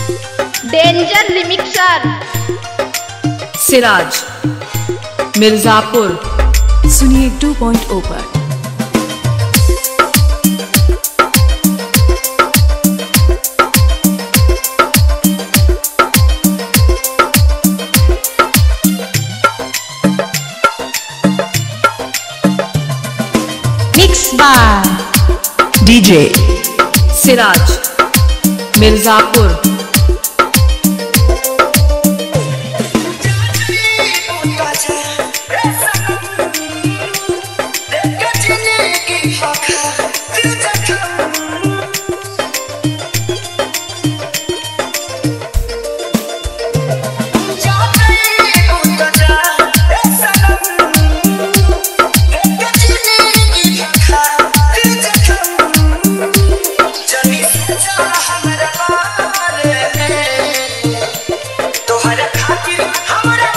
danger remixer Siraj Mirzapur सुनिए 2.0 पर mix bar DJ, Siraj Mirzapur तोहरा खातिर हमरा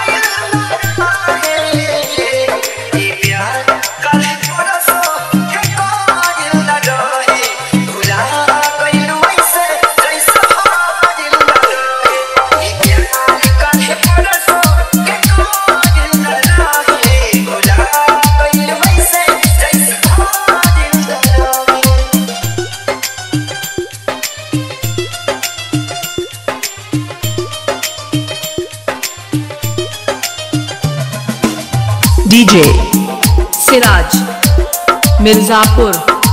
आयल ई प्यार काहे परसो के कायल न रहे भुला गइलू ऐसे जैसे हारिल न रहे ई प्यार काहे परसो के कायल न रहे भुला गइलू ऐसे जैसे हारिल न रहे DJ, सिराज मिर्जापुर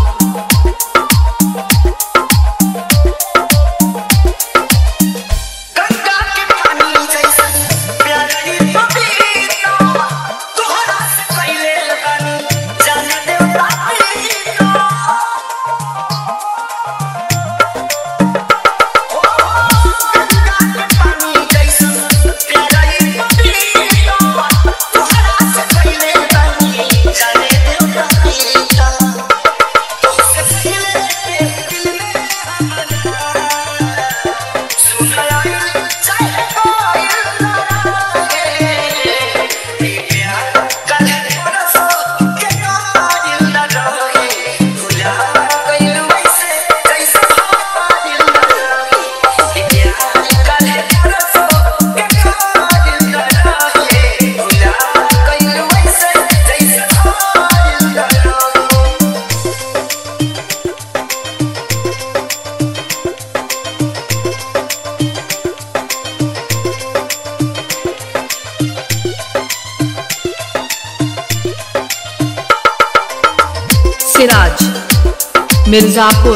गंगा के पानी जैसन प्यारी पपीता तोहरा से पहले लगानी जाने देवता प्रीता ओ गंगा के पानी जैसन प्यारी पपीता तोहरा से पहले लगानी जाने देवता प्रीता तोहसे पहले दिल में हमारा सिराज मिर्जापुर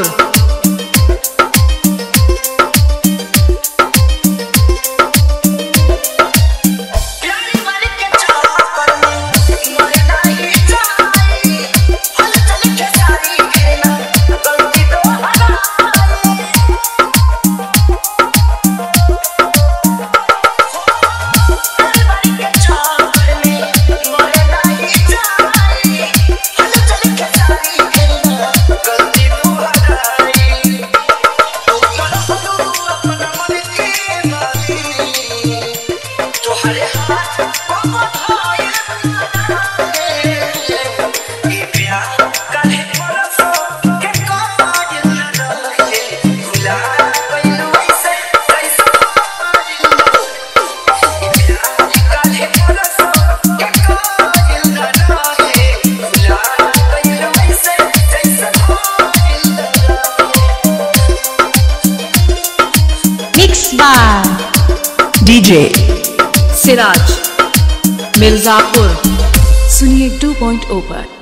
प्यारी मन के चाकर में मरे नहीं जाए हल चल के सारी खेना गलती तो हराए प्यारी मन के चाकर में मरे नहीं जाए हल चल के सारी खेना गलती तो हराए तो चलो अपना मन के माली तोहरे हाथ पकड़ाए ई प्यार काहे परसो के कायल न रहे भुला गइलू ऐसे कैसे कायल न ई प्यार काहे परसो के कायल न रहे भुला गइलू ऐसे कैसे कायल न mix bar DJ, Siraj Mirzapur सुनिए 2.0 पर